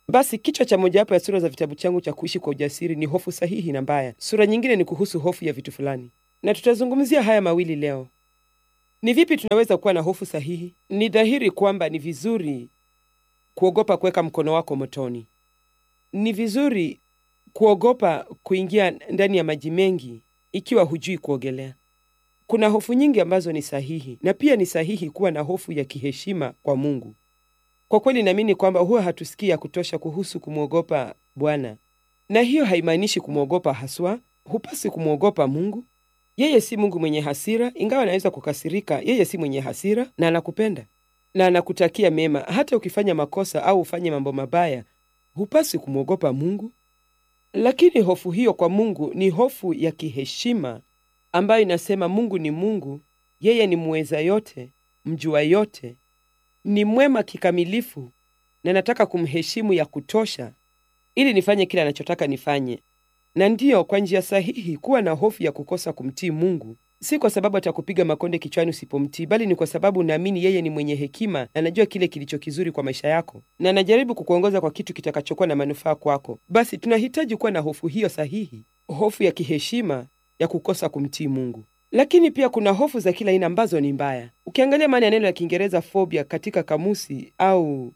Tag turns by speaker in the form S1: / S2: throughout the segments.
S1: Basi kichwa cha mojawapo ya sura za vitabu changu cha kuishi kwa ujasiri ni hofu sahihi na mbaya. Sura nyingine ni kuhusu hofu ya vitu fulani, na tutazungumzia haya mawili leo. Ni vipi tunaweza kuwa na hofu sahihi? Ni dhahiri kwamba ni vizuri kuogopa kuweka mkono wako motoni. Ni vizuri kuogopa kuingia ndani ya maji mengi ikiwa hujui kuogelea. Kuna hofu nyingi ambazo ni sahihi, na pia ni sahihi kuwa na hofu ya kiheshima kwa Mungu. Kwa kweli naamini kwamba huwa hatusikii ya kutosha kuhusu kumwogopa Bwana, na hiyo haimaanishi kumwogopa haswa. Hupasi kumwogopa Mungu. Yeye si Mungu mwenye hasira, ingawa anaweza kukasirika. Yeye si mwenye hasira na anakupenda na anakutakia mema. Hata ukifanya makosa au ufanye mambo mabaya, hupasi kumwogopa Mungu. Lakini hofu hiyo kwa Mungu ni hofu ya kiheshima ambayo inasema Mungu ni Mungu, yeye ni muweza yote, mjua yote, ni mwema kikamilifu, na nataka kumheshimu ya kutosha ili nifanye kile anachotaka nifanye. Na ndiyo kwa njia sahihi kuwa na hofu ya kukosa kumtii Mungu, si kwa sababu atakupiga makonde kichwani usipomtii, bali ni kwa sababu unaamini yeye ni mwenye hekima na anajua kile kilicho kizuri kwa maisha yako, na anajaribu kukuongoza kwa kitu kitakachokuwa na manufaa kwako. Basi tunahitaji kuwa na hofu hiyo sahihi, hofu ya kiheshima ya kukosa kumtii Mungu. Lakini pia kuna hofu za kila aina ambazo ni mbaya. Ukiangalia maana ya neno la Kiingereza phobia katika kamusi au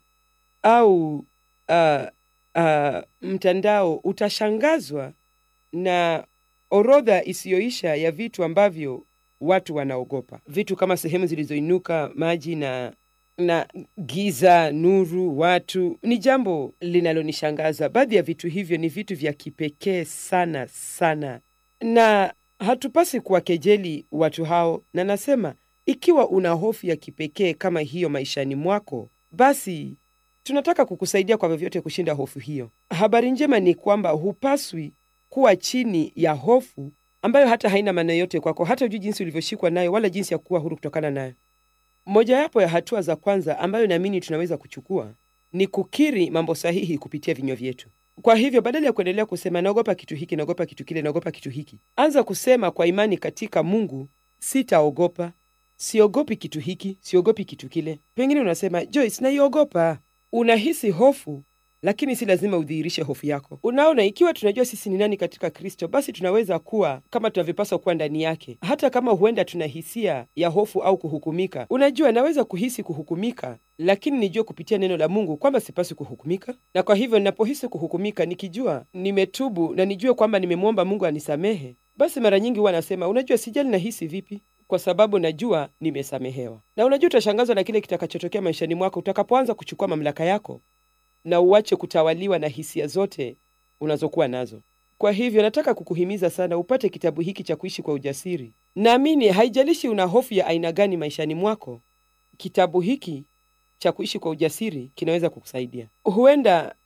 S1: au uh, uh, mtandao, utashangazwa na orodha isiyoisha ya vitu ambavyo watu wanaogopa, vitu kama sehemu zilizoinuka, maji na na giza, nuru, watu. Ni jambo linalonishangaza. Baadhi ya vitu hivyo ni vitu vya kipekee sana sana, na hatupasi kuwakejeli watu hao. Na nasema ikiwa una hofu ya kipekee kama hiyo maishani mwako, basi tunataka kukusaidia kwa vyovyote kushinda hofu hiyo. Habari njema ni kwamba hupaswi kuwa chini ya hofu ambayo hata haina maana yote kwako, hata hujui jinsi ulivyoshikwa nayo wala jinsi ya kuwa huru kutokana nayo. Mojawapo ya hatua za kwanza ambayo naamini tunaweza kuchukua ni kukiri mambo sahihi kupitia vinywa vyetu. Kwa hivyo badala ya kuendelea kusema naogopa kitu hiki, naogopa kitu kile, naogopa kitu hiki, anza kusema kwa imani katika Mungu, sitaogopa, siogopi kitu hiki, siogopi kitu kile. Pengine unasema Joyce, naiogopa. Unahisi hofu lakini si lazima udhihirishe hofu yako. Unaona, ikiwa tunajua sisi ni nani katika Kristo, basi tunaweza kuwa kama tunavyopaswa kuwa ndani yake, hata kama huenda tuna hisia ya hofu au kuhukumika. Unajua, naweza kuhisi kuhukumika, lakini nijue kupitia neno la Mungu kwamba sipaswi kuhukumika, na kwa hivyo ninapohisi kuhukumika, nikijua nimetubu na nijue kwamba nimemwomba Mungu anisamehe, basi mara nyingi huwa nasema, unajua, sijali nahisi vipi kwa sababu najua nimesamehewa. Na unajua, utashangazwa na kile kitakachotokea maishani mwako utakapoanza kuchukua mamlaka yako na uache kutawaliwa na hisia zote unazokuwa nazo. Kwa hivyo nataka kukuhimiza sana upate kitabu hiki cha kuishi kwa ujasiri. Naamini haijalishi una hofu ya aina gani maishani mwako, kitabu hiki cha kuishi kwa ujasiri kinaweza kukusaidia. Huenda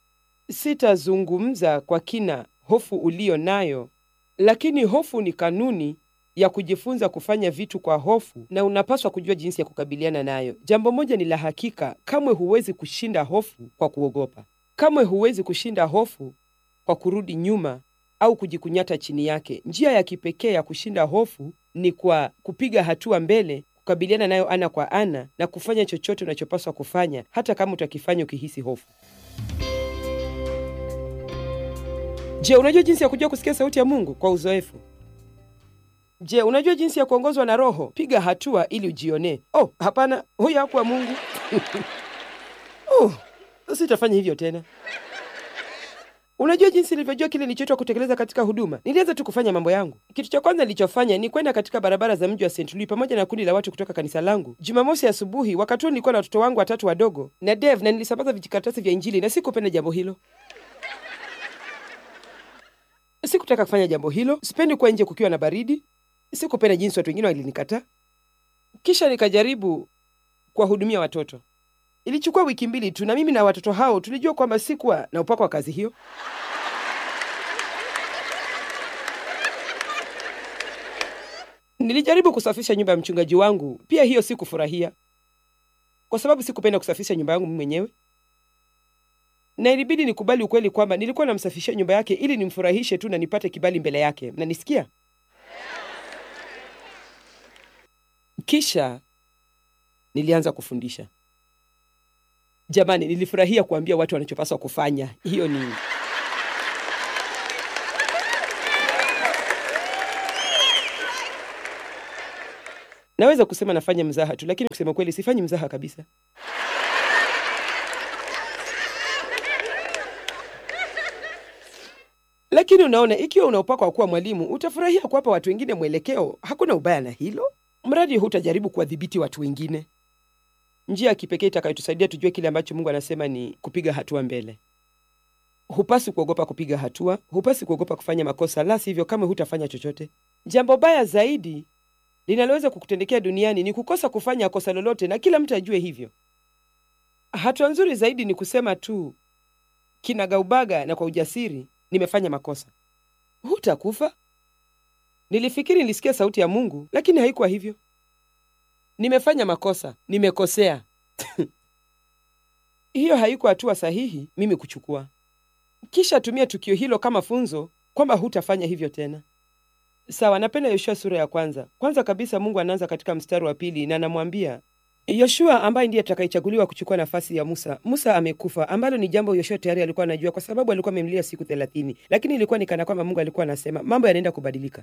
S1: sitazungumza kwa kina hofu uliyo nayo, lakini hofu ni kanuni ya kujifunza kufanya vitu kwa hofu, na unapaswa kujua jinsi ya kukabiliana nayo. Jambo moja ni la hakika, kamwe huwezi kushinda hofu kwa kuogopa. Kamwe huwezi kushinda hofu kwa kurudi nyuma au kujikunyata chini yake. Njia ya kipekee ya kushinda hofu ni kwa kupiga hatua mbele, kukabiliana nayo ana kwa ana, na kufanya chochote unachopaswa kufanya, hata kama utakifanya ukihisi hofu. Je, unajua jinsi ya kujua kusikia sauti ya Mungu kwa uzoefu? Je, unajua jinsi ya kuongozwa na Roho? Piga hatua ili ujionee. Oh, hapana, huyo hakuwa Mungu. Oh, sitafanya hivyo tena. Unajua jinsi nilivyojua kile nilichoitwa kutekeleza katika huduma? Nilianza tu kufanya mambo yangu. Kitu cha kwanza nilichofanya ni kwenda katika barabara za mji wa St. Louis pamoja na kundi la watu kutoka kanisa langu. Jumamosi asubuhi, wakati huo nilikuwa na watoto wangu watatu wadogo na Dave, na nilisambaza vijikaratasi vya Injili na sikupenda jambo hilo. Sikutaka kufanya jambo hilo. Sipendi kuwa nje kukiwa na baridi. Sikupenda jinsi watu wengine walinikataa. Kisha nikajaribu kuwahudumia watoto. Ilichukua wiki mbili tu, na mimi na watoto hao tulijua kwamba sikuwa na upako wa kazi hiyo. Nilijaribu kusafisha nyumba ya mchungaji wangu, pia hiyo sikufurahia, kwa sababu sikupenda kusafisha nyumba yangu mimi mwenyewe, na ilibidi nikubali ukweli kwamba nilikuwa namsafishia nyumba yake ili nimfurahishe tu na nipate kibali mbele yake. Mnanisikia? Kisha nilianza kufundisha. Jamani, nilifurahia kuambia watu wanachopaswa kufanya. Hiyo ni naweza kusema nafanya mzaha tu, lakini kusema kweli sifanyi mzaha kabisa. Lakini unaona, ikiwa unaopakwa kuwa mwalimu, utafurahia kuwapa watu wengine mwelekeo. Hakuna ubaya na hilo, mradi hutajaribu kuwadhibiti watu wengine. Njia ya kipekee itakayotusaidia tujue kile ambacho Mungu anasema ni kupiga hatua mbele. Hupasi kuogopa kupiga hatua, hupasi kuogopa kufanya makosa, la sivyo kama hutafanya chochote. Jambo baya zaidi linaloweza kukutendekea duniani ni kukosa kufanya kosa lolote, na kila mtu ajue hivyo. Hatua nzuri zaidi ni kusema tu kinagaubaga na kwa ujasiri, nimefanya makosa. Hutakufa. Nilifikiri nilisikia sauti ya Mungu, lakini haikuwa hivyo. Nimefanya makosa, nimekosea. Hiyo haikuwa hatua sahihi mimi kuchukua. Kisha tumia tukio hilo kama funzo kwamba hutafanya hivyo tena. Sawa, napenda Yoshua sura ya kwanza. Kwanza kabisa Mungu anaanza katika mstari wa pili na anamwambia Yoshua ambaye ndiye atakayechaguliwa kuchukua nafasi ya Musa. Musa amekufa, ambalo ni jambo Yoshua tayari alikuwa anajua kwa sababu alikuwa amemlia siku thelathini, lakini ilikuwa ni kana kwamba Mungu alikuwa anasema mambo yanaenda kubadilika.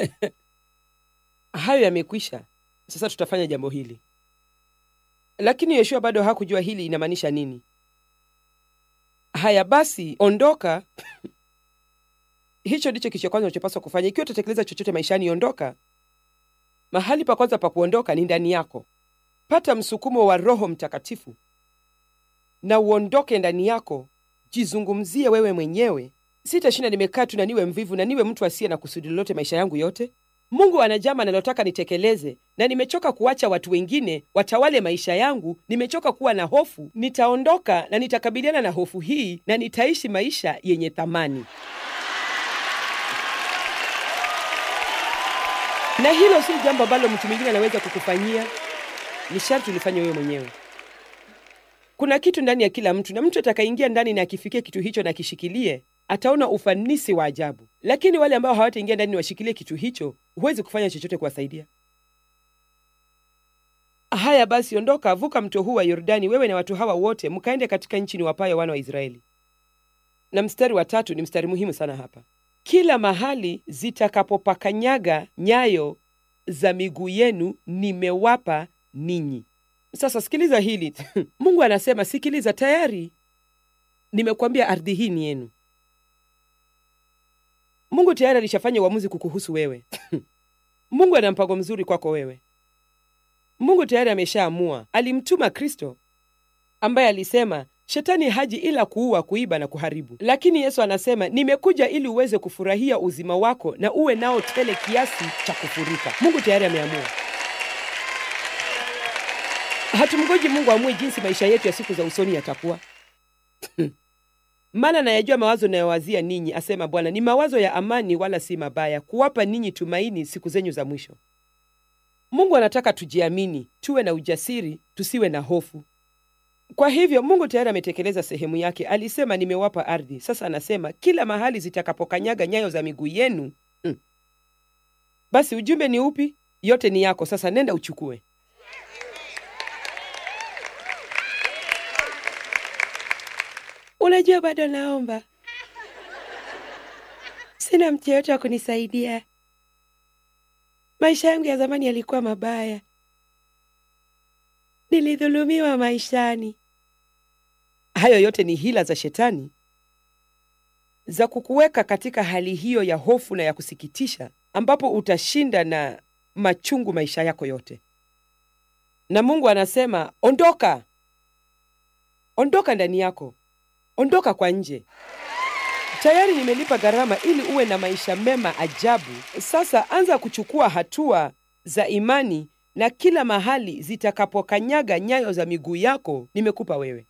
S1: Hayo yamekwisha, sasa tutafanya jambo hili. Lakini Yoshua bado hakujua hili inamaanisha nini. Haya basi, ondoka. Hicho ndicho kicho cha kwanza unachopaswa kufanya ikiwa utatekeleza chochote maishani. Ondoka. Mahali pa kwanza pa kuondoka ni ndani yako. Pata msukumo wa Roho Mtakatifu na uondoke ndani yako. Jizungumzie wewe mwenyewe, sitashinda nimekaa tu na niwe mvivu na niwe mtu asiye na kusudi lolote maisha yangu yote. Mungu ana jambo analotaka nitekeleze, na nimechoka kuacha watu wengine watawale maisha yangu. Nimechoka kuwa na hofu. Nitaondoka na nitakabiliana na hofu hii na nitaishi maisha yenye thamani. Na hilo si jambo ambalo mtu mwingine anaweza kukufanyia, ni sharti ulifanye wewe mwenyewe. Kuna kitu ndani ya kila mtu, na mtu atakayeingia ndani na akifikia kitu hicho na akishikilie, ataona ufanisi wa ajabu. Lakini wale ambao hawataingia ndani washikilie kitu hicho, huwezi kufanya chochote kuwasaidia. Haya basi, ondoka, vuka mto huu wa Yordani, wewe na watu hawa wote, mkaende katika nchi ni wapayo wana wa Israeli. Na mstari wa tatu ni mstari muhimu sana hapa kila mahali zitakapopakanyaga nyayo za miguu yenu nimewapa ninyi. Sasa sikiliza hili Mungu anasema, sikiliza, tayari nimekuambia ardhi hii ni yenu. Mungu tayari alishafanya uamuzi kukuhusu wewe. Mungu ana mpango mzuri kwako wewe. Mungu tayari ameshaamua. Alimtuma Kristo ambaye alisema Shetani haji ila kuua, kuiba na kuharibu, lakini Yesu anasema nimekuja ili uweze kufurahia uzima wako na uwe nao tele kiasi cha kufurika. Mungu tayari ameamua. Hatumgoji Mungu amue jinsi maisha yetu ya siku za usoni yatakuwa. Maana nayajua mawazo nayowazia ninyi, asema Bwana, ni mawazo ya amani, wala si mabaya, kuwapa ninyi tumaini siku zenyu za mwisho. Mungu anataka tujiamini, tuwe na ujasiri, tusiwe na hofu. Kwa hivyo Mungu tayari ametekeleza sehemu yake. Alisema nimewapa ardhi. Sasa anasema kila mahali zitakapokanyaga nyayo za miguu yenu. Mm. Basi ujumbe ni upi? Yote ni yako. Sasa nenda uchukue. Unajua, bado naomba, sina mtu yeyote wa kunisaidia. Maisha yangu ya zamani yalikuwa mabaya, nilidhulumiwa maishani. Hayo yote ni hila za Shetani za kukuweka katika hali hiyo ya hofu na ya kusikitisha, ambapo utashinda na machungu maisha yako yote. Na Mungu anasema ondoka, ondoka ndani yako, ondoka kwa nje. Tayari nimelipa gharama ili uwe na maisha mema ajabu. Sasa anza kuchukua hatua za imani, na kila mahali zitakapokanyaga nyayo za miguu yako nimekupa wewe.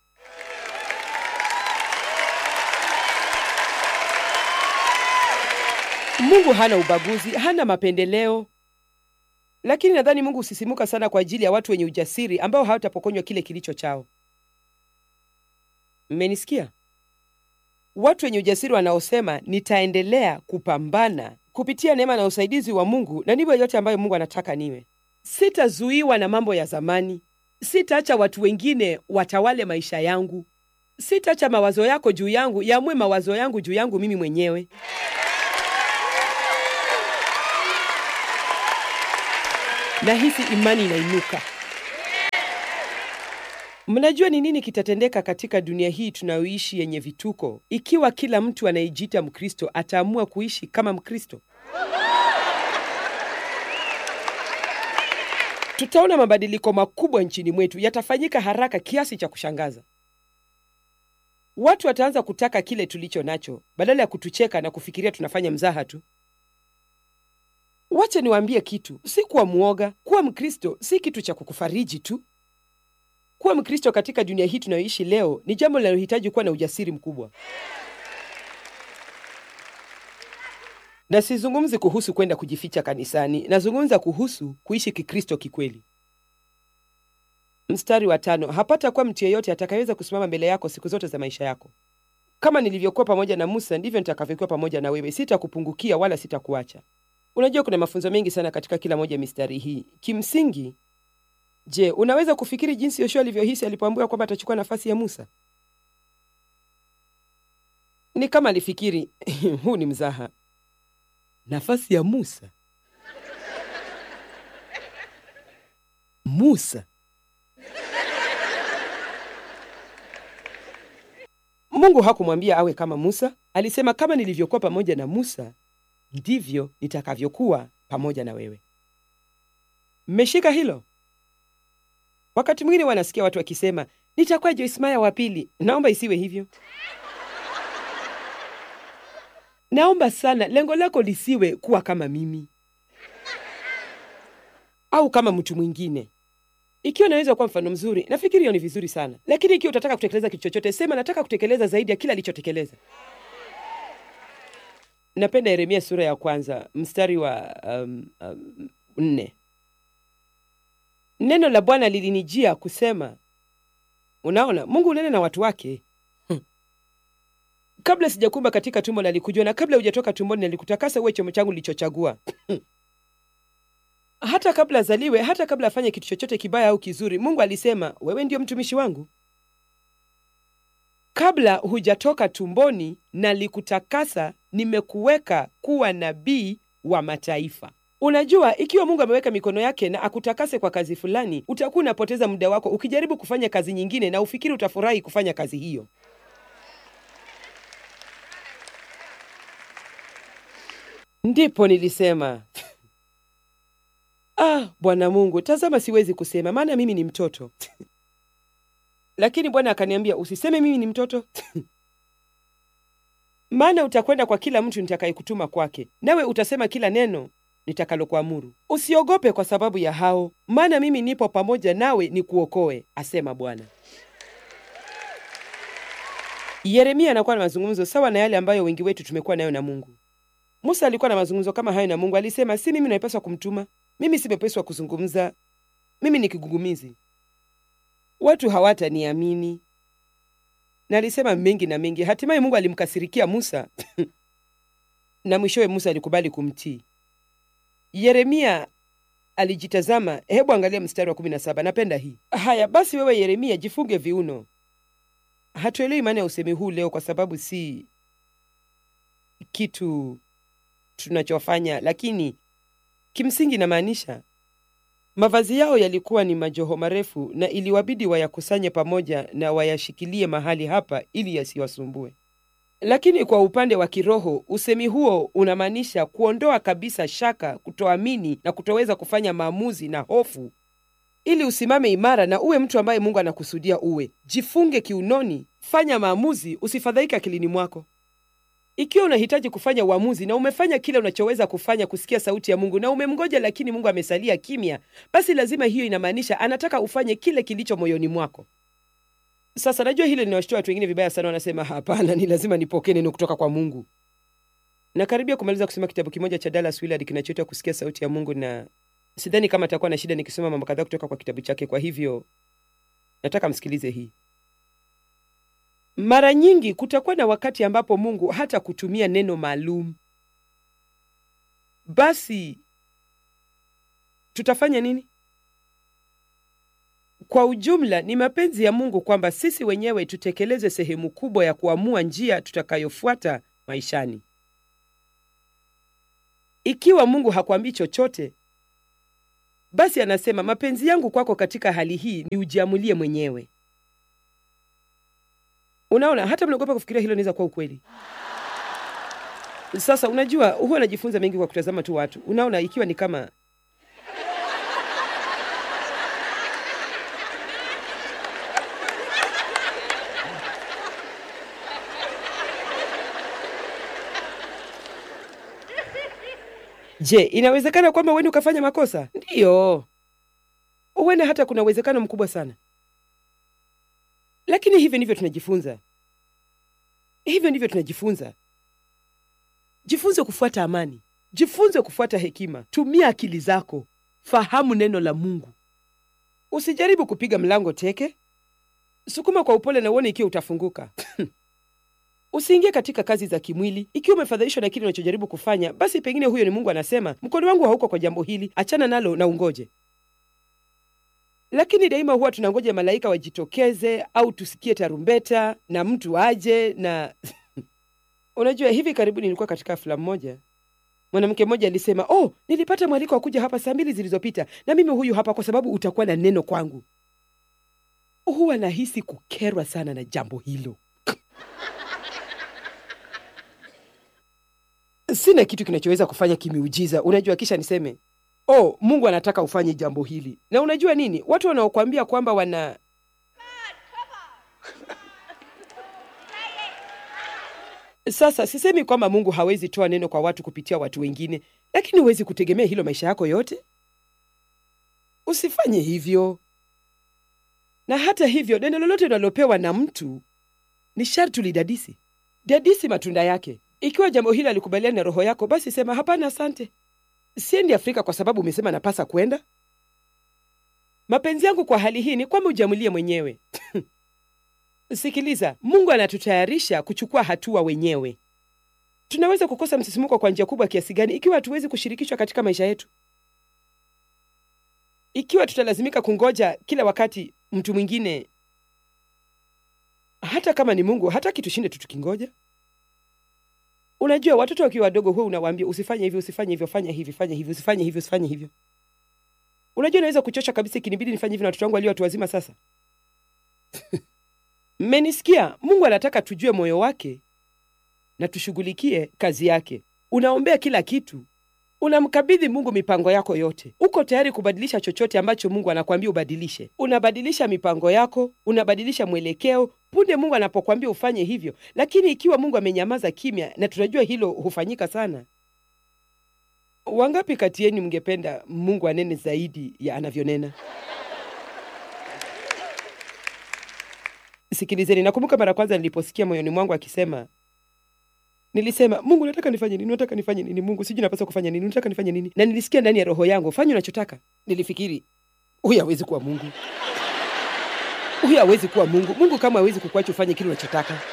S1: Mungu hana ubaguzi, hana mapendeleo. Lakini nadhani Mungu husisimuka sana kwa ajili ya watu wenye ujasiri ambao hawatapokonywa kile kilicho chao. Mmenisikia? Watu wenye ujasiri wanaosema nitaendelea kupambana kupitia neema na usaidizi wa Mungu na niwe yote ambayo Mungu anataka niwe. Sitazuiwa na mambo ya zamani. Sitaacha watu wengine watawale maisha yangu. Sitaacha mawazo yako juu yangu yaamue mawazo yangu juu yangu mimi mwenyewe. Na hisi imani inainuka. Mnajua ni nini kitatendeka katika dunia hii tunayoishi yenye vituko ikiwa kila mtu anayejiita Mkristo ataamua kuishi kama Mkristo? Tutaona mabadiliko makubwa nchini mwetu, yatafanyika haraka kiasi cha kushangaza. Watu wataanza kutaka kile tulicho nacho badala ya kutucheka na kufikiria tunafanya mzaha tu. Wacha niwaambie kitu, si kuwa mwoga. Kuwa Mkristo si kitu cha kukufariji tu. Kuwa Mkristo katika dunia hii tunayoishi leo ni jambo linalohitaji kuwa na ujasiri mkubwa. Na sizungumzi kuhusu kwenda kujificha kanisani, nazungumza kuhusu kuishi Kikristo kikweli. Mstari wa tano, hapata kuwa mtu yeyote atakayeweza kusimama mbele yako siku zote za maisha yako. Kama nilivyokuwa pamoja na Musa, ndivyo nitakavyokuwa pamoja na wewe, sitakupungukia wala sitakuacha. Unajua, kuna mafunzo mengi sana katika kila moja ya mistari hii. Kimsingi, je, unaweza kufikiri jinsi Yoshua alivyohisi alipoambiwa kwamba atachukua nafasi ya Musa? Ni kama alifikiri huu ni mzaha, nafasi ya Musa. Musa Mungu hakumwambia awe kama Musa. Alisema, kama nilivyokuwa pamoja na Musa ndivyo nitakavyokuwa pamoja na wewe. Mmeshika hilo? Wakati mwingine wanasikia watu wakisema nitakuwa Joyce Meyer wa pili. Naomba isiwe hivyo. Naomba sana lengo lako lisiwe kuwa kama mimi au kama mtu mwingine. Ikiwa naweza kuwa mfano mzuri, nafikiri hiyo ni vizuri sana, lakini ikiwa utataka kutekeleza kitu chochote, sema nataka kutekeleza zaidi ya kila alichotekeleza. Napenda Yeremia sura ya kwanza mstari wa um, um, nne. Neno la Bwana lilinijia kusema, unaona, Mungu unene na watu wake hmm. Kabla sijakumba katika tumbo nalikujua, na kabla hujatoka tumboni nalikutakasa uwe chombo changu nilichochagua hata kabla azaliwe, hata kabla afanye kitu chochote kibaya au kizuri, Mungu alisema wewe ndio mtumishi wangu. Kabla hujatoka tumboni nalikutakasa, nimekuweka kuwa nabii wa mataifa. Unajua, ikiwa Mungu ameweka mikono yake na akutakase kwa kazi fulani, utakuwa unapoteza muda wako ukijaribu kufanya kazi nyingine na ufikiri utafurahi kufanya kazi hiyo. Ndipo nilisema Ah, Bwana Mungu, tazama, siwezi kusema maana mimi ni mtoto. Lakini Bwana akaniambia usiseme mimi ni mtoto maana utakwenda kwa kila mtu nitakayekutuma kwake, nawe utasema kila neno nitakalokuamuru. Usiogope kwa sababu ya hao, maana mimi nipo pamoja nawe nikuokoe, asema Bwana. Yeremia anakuwa na mazungumzo sawa na yale ambayo wengi wetu tumekuwa nayo na Mungu. Musa alikuwa na mazungumzo kama hayo na Mungu. Alisema, si mimi naipaswa kumtuma mimi simepeswa kuzungumza, mimi ni kigugumizi, watu hawataniamini. Na alisema mengi na mengi. Hatimaye Mungu alimkasirikia Musa na mwishowe Musa alikubali kumtii. Yeremia alijitazama. Hebu angalia mstari wa kumi na saba. Napenda hii. Haya basi, wewe Yeremia, jifunge viuno. Hatuelewi maana ya usemi huu leo, kwa sababu si kitu tunachofanya, lakini kimsingi inamaanisha mavazi yao yalikuwa ni majoho marefu na iliwabidi wayakusanye pamoja na wayashikilie mahali hapa ili yasiwasumbue. Lakini kwa upande wa kiroho, usemi huo unamaanisha kuondoa kabisa shaka, kutoamini na kutoweza kufanya maamuzi na hofu, ili usimame imara na uwe mtu ambaye Mungu anakusudia uwe. Jifunge kiunoni, fanya maamuzi, usifadhaike akilini mwako. Ikiwa unahitaji kufanya uamuzi na umefanya kile unachoweza kufanya kusikia sauti ya Mungu na umemngoja, lakini Mungu amesalia kimya, basi lazima hiyo inamaanisha anataka ufanye kile kilicho moyoni mwako. Sasa najua hilo linawashtua watu wengine vibaya sana, wanasema hapana, ni lazima nipokee neno kutoka kwa Mungu. Nakaribia kumaliza kusoma kitabu kimoja cha Dallas Willard kinachoitwa Kusikia Sauti ya Mungu, na sidhani kama atakuwa na shida nikisoma mambo kadhaa kutoka kwa kitabu chake. Kwa hivyo nataka msikilize hii. Mara nyingi kutakuwa na wakati ambapo Mungu hata kutumia neno maalum. Basi tutafanya nini? Kwa ujumla, ni mapenzi ya Mungu kwamba sisi wenyewe tutekeleze sehemu kubwa ya kuamua njia tutakayofuata maishani. Ikiwa Mungu hakwambii chochote, basi anasema mapenzi yangu kwako katika hali hii ni ujiamulie mwenyewe. Unaona, hata mnaogopa kufikiria hilo inaweza kuwa ukweli. Sasa unajua, huwa najifunza mengi kwa kutazama tu watu. Unaona, ikiwa ni kama Je, inawezekana kwamba uende ukafanya makosa? Ndiyo, uende, hata kuna uwezekano mkubwa sana, lakini hivyo ndivyo tunajifunza. Hivyo ndivyo tunajifunza. Jifunze kufuata amani, jifunze kufuata hekima. Tumia akili zako, fahamu neno la Mungu. Usijaribu kupiga mlango teke, sukuma kwa upole na uone ikiwa utafunguka. Usiingie katika kazi za kimwili. Ikiwa umefadhaishwa na kile unachojaribu kufanya, basi pengine huyo ni Mungu anasema, mkono wangu hauko kwa jambo hili, achana nalo na ungoje. Lakini daima huwa tunangoja malaika wajitokeze au tusikie tarumbeta na mtu aje na unajua, hivi karibuni nilikuwa katika filamu moja, mwanamke mmoja alisema, oh, nilipata mwaliko wa kuja hapa saa mbili zilizopita na mimi huyu hapa kwa sababu utakuwa na neno kwangu. Huwa nahisi kukerwa sana na jambo hilo. Sina kitu kinachoweza kufanya kimiujiza, unajua, kisha niseme oh, Mungu anataka ufanye jambo hili. Na unajua nini, watu wanaokuambia kwamba wana sasa, sisemi kwamba Mungu hawezi toa neno kwa watu kupitia watu wengine, lakini huwezi kutegemea hilo maisha yako yote. Usifanye hivyo. Na hata hivyo, neno lolote unalopewa na mtu ni sharti ulidadisi, dadisi matunda yake. Ikiwa jambo hili alikubaliana na roho yako, basi sema hapana, asante, siendi Afrika kwa sababu umesema napasa kwenda. Mapenzi yangu kwa hali hii ni kwamba ujamulie mwenyewe. Sikiliza, Mungu anatutayarisha kuchukua hatua wenyewe. Tunaweza kukosa msisimuko kwa njia kubwa kiasi gani ikiwa hatuwezi kushirikishwa katika maisha yetu? Ikiwa tutalazimika kungoja kila wakati mtu mwingine, hata kama ni Mungu, hataki tushinde tu tukingoja. Unajua, watoto wakiwa wadogo, huwa unawaambia usifanye hivyo, usifanye hivyo, fanya hivi, fanya hivi, usifanye hivyo, usifanye hivyo. Unajua, inaweza kuchosha kabisa ikinibidi nifanye hivyo na watoto wangu walio watu wazima sasa. Mmenisikia? Mungu anataka tujue moyo wake na tushughulikie kazi yake. Unaombea kila kitu, unamkabidhi Mungu mipango yako yote. Uko tayari kubadilisha chochote ambacho Mungu anakuambia ubadilishe. Unabadilisha mipango yako, unabadilisha mwelekeo punde Mungu anapokuambia ufanye hivyo. Lakini ikiwa Mungu amenyamaza kimya, na tunajua hilo hufanyika sana, wangapi kati yenu mngependa Mungu anene zaidi ya anavyonena? Sikilizeni, nakumbuka mara kwanza niliposikia moyoni mwangu akisema, nilisema Mungu, nataka nifanye nini? Nataka nifanye nini? Mungu, sijui napaswa kufanya nini? Nataka nifanye nini? Na nilisikia ndani ya roho yangu, fanya unachotaka. Nilifikiri huyu hawezi kuwa Mungu, huyu hawezi kuwa Mungu. Mungu kama hawezi kukuacha ufanye kile unachotaka,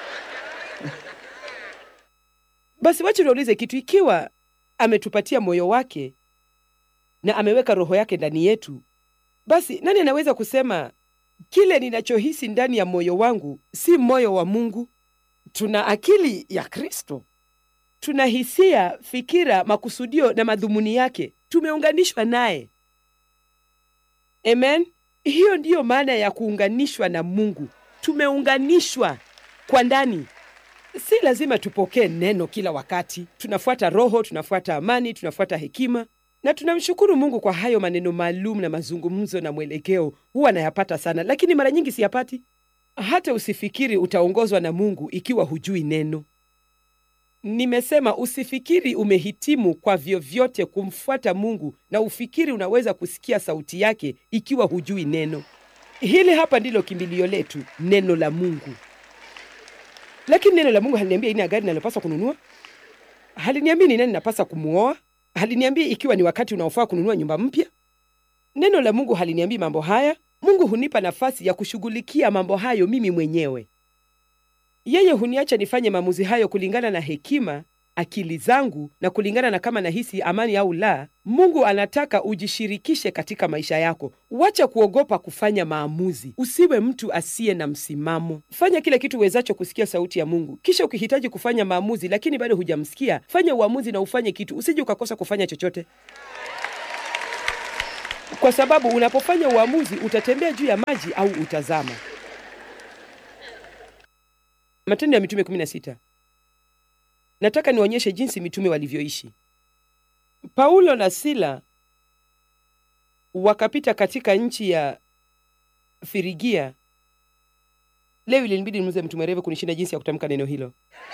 S1: basi wacha niulize kitu. Ikiwa ametupatia moyo wake na ameweka roho yake ndani yetu, basi nani anaweza kusema kile ninachohisi ndani ya moyo wangu si moyo wa Mungu? Tuna akili ya Kristo, tuna hisia, fikira, makusudio na madhumuni yake. Tumeunganishwa naye. Amen. Hiyo ndiyo maana ya kuunganishwa na Mungu. Tumeunganishwa kwa ndani. Si lazima tupokee neno kila wakati. Tunafuata Roho, tunafuata amani, tunafuata hekima na tunamshukuru Mungu kwa hayo maneno maalum na mazungumzo na mwelekeo. Huwa nayapata sana, lakini mara nyingi siyapati. Hata usifikiri utaongozwa na Mungu ikiwa hujui neno. Nimesema usifikiri umehitimu kwa vyovyote kumfuata Mungu na ufikiri unaweza kusikia sauti yake ikiwa hujui neno. Hili hapa ndilo kimbilio letu, neno la Mungu. Lakini neno la Mungu haliniambia aina ya gari nalopaswa kununua, haliniambii ni nani napasa kumwoa, haliniambii ikiwa ni wakati unaofaa kununua nyumba mpya. Neno la Mungu haliniambii mambo haya. Mungu hunipa nafasi ya kushughulikia mambo hayo mimi mwenyewe. Yeye huniacha nifanye maamuzi hayo kulingana na hekima akili zangu na kulingana na kama nahisi amani au la. Mungu anataka ujishirikishe katika maisha yako. Wacha kuogopa kufanya maamuzi. Usiwe mtu asiye na msimamo. Fanya kile kitu uwezacho kusikia sauti ya Mungu, kisha ukihitaji kufanya maamuzi lakini bado hujamsikia, fanya uamuzi na ufanye kitu, usije ukakosa kufanya chochote, kwa sababu unapofanya uamuzi utatembea juu ya maji au utazama. Matendo ya Mitume 16. Nataka nionyeshe jinsi mitume walivyoishi. Paulo na Sila wakapita katika nchi ya Firigia. Leo ilinibidi nimuze mtu mwerevu kunishinda jinsi ya kutamka neno hilo,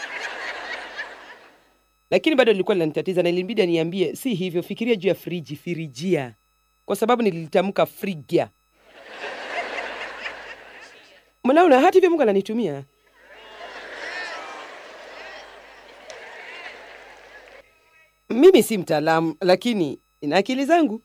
S1: lakini bado lilikuwa linanitatiza na ilinibidi aniambie, si hivyo, fikiria juu ya friji, Firigia, kwa sababu nililitamka Frigia. Mnaona, hata hivyo Mungu ananitumia Mimi si mtaalamu lakini ina akili zangu.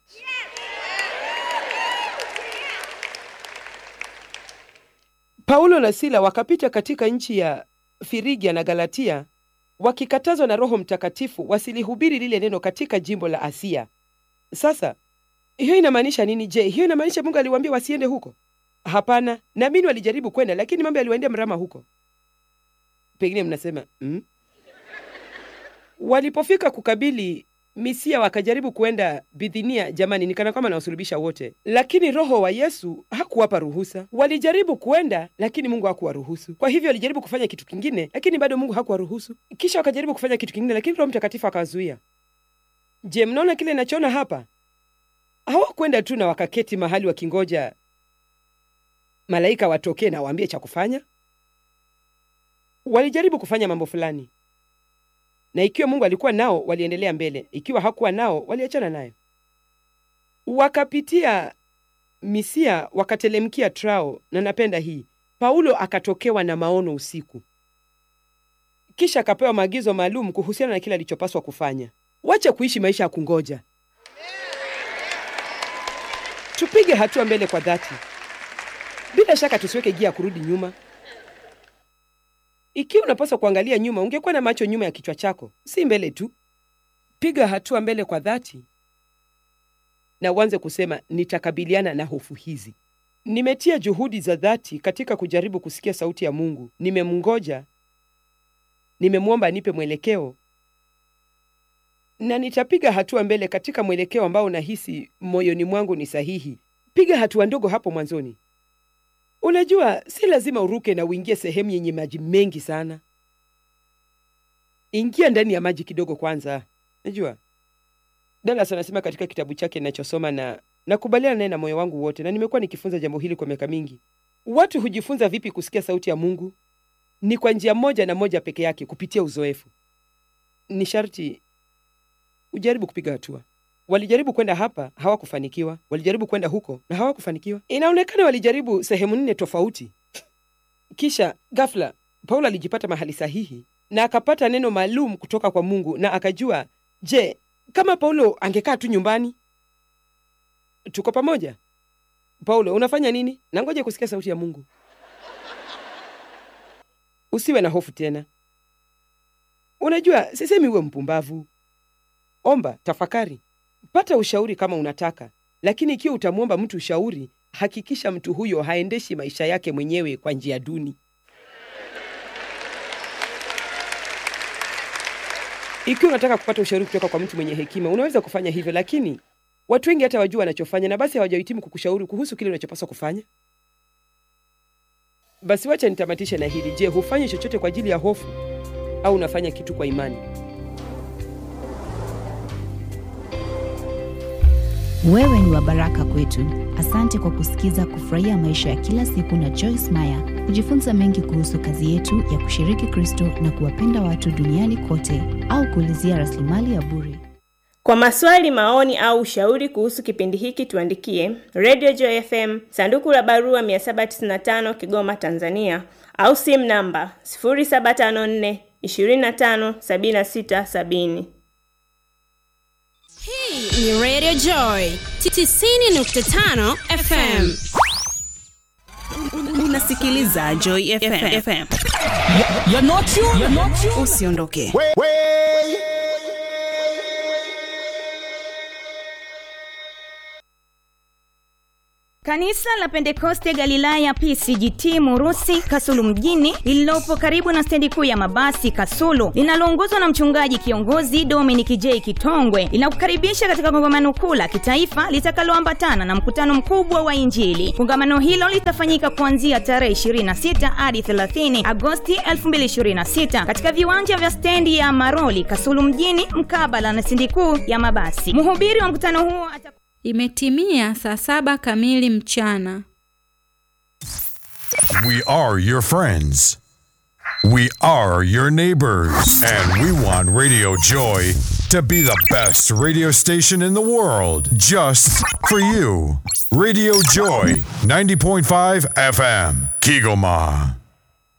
S1: Paulo na Sila wakapita katika nchi ya Firigia na Galatia, wakikatazwa na Roho Mtakatifu wasilihubiri lile neno katika jimbo la Asia. Sasa hiyo inamaanisha nini? Je, hiyo inamaanisha Mungu aliwaambia wasiende huko? Hapana, naamini walijaribu kwenda, lakini mambo yaliwaendea mrama huko. Pengine mnasema mm? Walipofika kukabili Misia wakajaribu kuenda Bithinia. Jamani, nikana kwamba nawasulubisha wote, lakini Roho wa Yesu hakuwapa ruhusa. Walijaribu kuenda, lakini Mungu hakuwaruhusu. Kwa hivyo walijaribu kufanya kitu kingine, lakini bado Mungu hakuwaruhusu. Kisha wakajaribu kufanya kitu kingine, lakini Roho Mtakatifu akawazuia. Je, mnaona kile nachoona hapa? Hawakwenda tu na wakaketi mahali wakingoja malaika watokee na waambie cha kufanya. Walijaribu kufanya mambo fulani na ikiwa Mungu alikuwa nao waliendelea mbele, ikiwa hakuwa nao waliachana nayo. Wakapitia Misia wakatelemkia Trao, na napenda hii. Paulo akatokewa na maono usiku, kisha akapewa maagizo maalum kuhusiana na kile alichopaswa kufanya. Wacha kuishi maisha ya kungoja, tupige hatua mbele kwa dhati. Bila shaka tusiweke gia ya kurudi nyuma. Ikiwa unapaswa kuangalia nyuma, ungekuwa na macho nyuma ya kichwa chako, si mbele tu. Piga hatua mbele kwa dhati na uanze kusema, nitakabiliana na hofu hizi. Nimetia juhudi za dhati katika kujaribu kusikia sauti ya Mungu. Nimemngoja, nimemwomba anipe mwelekeo, na nitapiga hatua mbele katika mwelekeo ambao nahisi moyoni mwangu ni sahihi. Piga hatua ndogo hapo mwanzoni. Unajua, si lazima uruke na uingie sehemu yenye maji mengi sana. Ingia ndani ya maji kidogo kwanza. Najua Dallas anasema katika kitabu chake ninachosoma, na nakubaliana naye na moyo wangu wote, na nimekuwa nikifunza jambo hili kwa miaka mingi. Watu hujifunza vipi kusikia sauti ya Mungu? Ni kwa njia moja na moja peke yake, kupitia uzoefu. Ni sharti ujaribu kupiga hatua. Walijaribu kwenda hapa, hawakufanikiwa. Walijaribu kwenda huko na hawakufanikiwa. Inaonekana walijaribu sehemu nne tofauti. Kisha ghafla Paulo alijipata mahali sahihi na akapata neno maalum kutoka kwa Mungu, na akajua, je, kama Paulo angekaa tu nyumbani? Tuko pamoja? Paulo, unafanya nini? Na ngoja kusikia sauti ya Mungu. Usiwe na hofu tena. Unajua, sisemi uwe mpumbavu. Omba, tafakari, pata ushauri kama unataka, lakini ikiwa utamwomba mtu ushauri, hakikisha mtu huyo haendeshi maisha yake mwenyewe kwa njia duni. Ikiwa unataka kupata ushauri kutoka kwa mtu mwenye hekima, unaweza kufanya hivyo, lakini watu wengi hata wajua wanachofanya na basi hawajahitimu kukushauri kuhusu kile unachopaswa kufanya. Basi wacha nitamatishe na hili. Je, hufanyi chochote kwa ajili ya hofu au unafanya kitu kwa imani?
S2: Wewe ni wa baraka kwetu. Asante kwa kusikiza Kufurahia Maisha ya Kila Siku na Joyce Meyer. Kujifunza mengi kuhusu kazi yetu ya kushiriki Kristo na kuwapenda watu duniani kote, au kuulizia rasilimali ya bure.
S3: Kwa maswali, maoni au ushauri kuhusu kipindi hiki tuandikie Radio Joy FM, sanduku la barua 795 Kigoma, Tanzania, au simu namba 0754 25 76 70.
S4: Hii ni Radio Joy 90.5 FM.
S5: Unasikiliza Joy FM.
S6: You're not you. You're not you.
S5: Usiondoke.
S6: Way, way,
S5: Kanisa la Pentekoste Galilaya PCGT Murusi Kasulu mjini lililopo karibu na stendi kuu ya mabasi Kasulu linaloongozwa na mchungaji kiongozi Dominic J Kitongwe linakukaribisha katika kongamano kuu la kitaifa litakaloambatana na mkutano mkubwa wa Injili. Kongamano hilo litafanyika kuanzia tarehe 26 hadi 30 Agosti 2026 katika viwanja vya stendi ya Maroli Kasulu mjini mkabala na stendi kuu ya mabasi. Mhubiri wa mkutano huo ata
S6: Imetimia saa saba kamili mchana.
S7: We are your friends. We are your neighbors. And we want Radio Joy to be the best radio station in the world just for you. Radio Joy 90.5 FM, Kigoma.